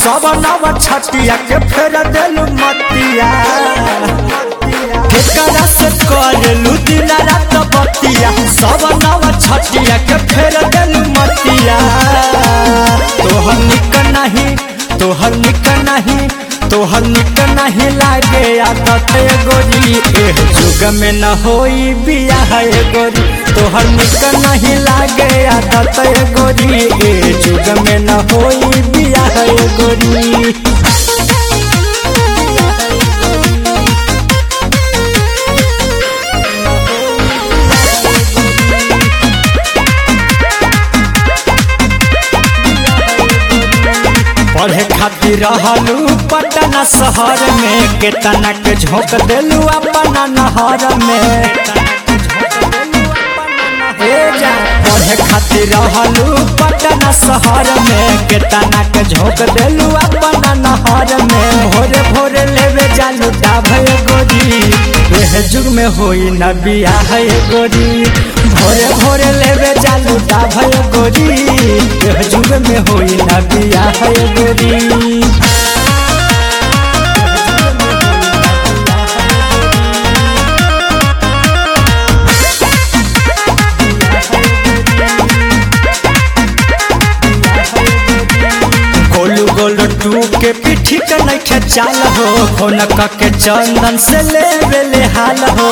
सब नव छटिया के फेर देलू मतिया केकरा से करेलू दिन रात बतिया सब नव छटिया के फेर देलू मतिया तोहर निक नहीं तोहर निक नहीं तोहर निक नहीं लागे आदत गोरी एह जुग में न होई बियाह गोरी तोहर निक नहीं लागे आदत गोरी ए जुग में न होई बियाह गोरी पढ़े खातिर रहलू पटना शहर में केतना के झोंक देलू अपना नहर में ए जा पढ़े खातिर रहलू पटना शहर में केतना के झोंक देलू अपना नहर में भोरे भोरे लेवे जालू डाभे गोरी एह जुग में होई न बियाह गोरी भोरे भोरे लेवे जालू डाभे गोरी एह जुग में होई न बियाह गोरी गोलू गोलू टू के पीठी के नइखे चाल हो फोन के चंदन से ले बेले हाल हो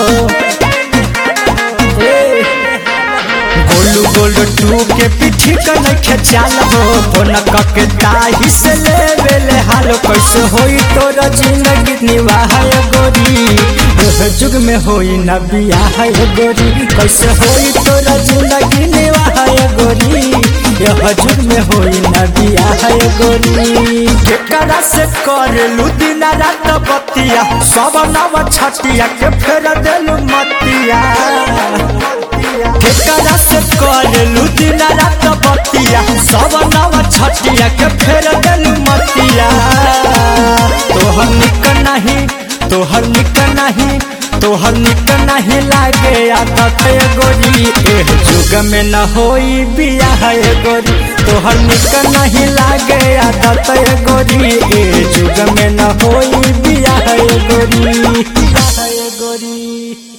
ए, गोलू गोलू टू के पीठी के नइखे चाल हो फोन के ताही से ले बेले हाल कैसे होई तोरा जिंदगी निवाह गोरी एह जुग में होई न बियाह गोरी कैसे होई तोरा जिंदगी निवाह गोरी यह जुग में होई न बियाह गोरी केकरा से करेलू दिन रात बतिया सब नव छटिया के फेर देलू मतिया केकरा से करेलू दिन रात बतिया सब नव छटिया के फेर देलू मतिया तोहर निक नहीं तोहर निक नहीं तोहर निक नहीं लागे आदत गोरी एह जुग में न होई बियाह गोरी तोहर निक नहीं लागे आदत गोरी ए जुग में न होई बियाह गोरी बियाह गोरी